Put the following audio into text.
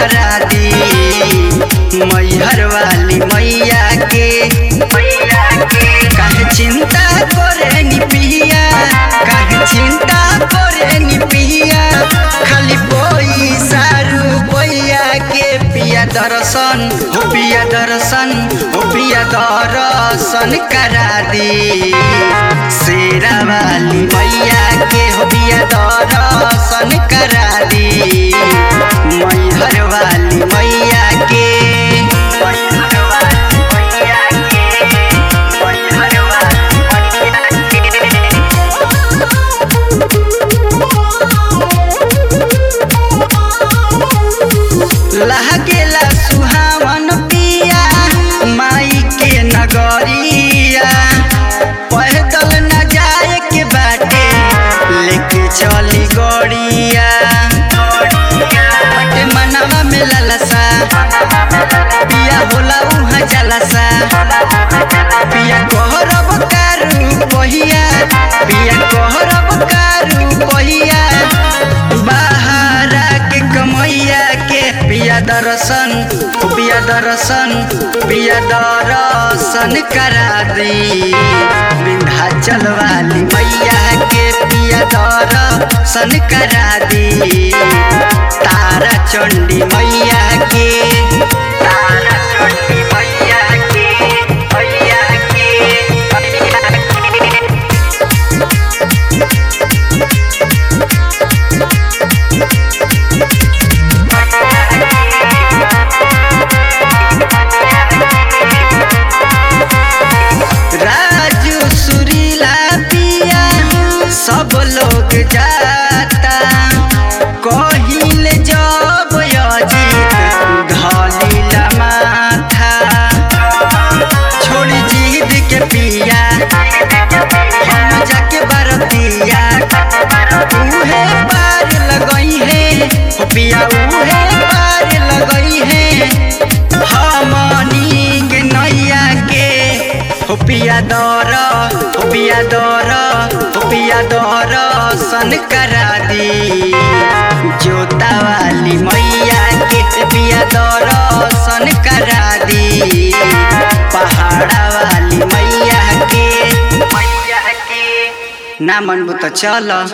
करा दी मैहर वाली मैया के मैया के काहे चिंता करे नी पिया काहे चिंता करे नी पिया खाली पैसा रुपैया के पिया दर्शन हो पिया दर्शन हो पिया दर्शन करा दी शेरा वाली मैया के हो पिया दर्शन करा दी मैहर वाली मैया के मैहर वाली मैया के मैहर वाली मैया के लहकेला सुहावन पिया माई के नगरिया पैदल न जाए के बाटे लेके चली गड़िया बटे मनवा में ललसा पिया होला उहाँ जलसा पिया कहरब कारू पहिया पिया कहरब कारू पहिया बाहरा के कमैया के पिया दर्शन पिया दर्शन पिया दर्शन करा दी विंध्याचल वाली मैया के पिया दर्शन करा दी तारा चंडी मैया के तारा चंडी मैया के मैया के मैया के राजू सुरीला पिया सब लोग जाता कहिल जब अजीत धलीला माथा छोड़ी जीद के पिया हम जाके बरतिया उहे पार लगई है हो पिया उहे पार लगई है हमनी के नैया के हो पिया दर हो पिया दर हो पिया दर सन करा दी जोता वाली मैया के पिया दर सन करा दी पहाड़ा वाली मैया के मैया के ना मनबू तो चल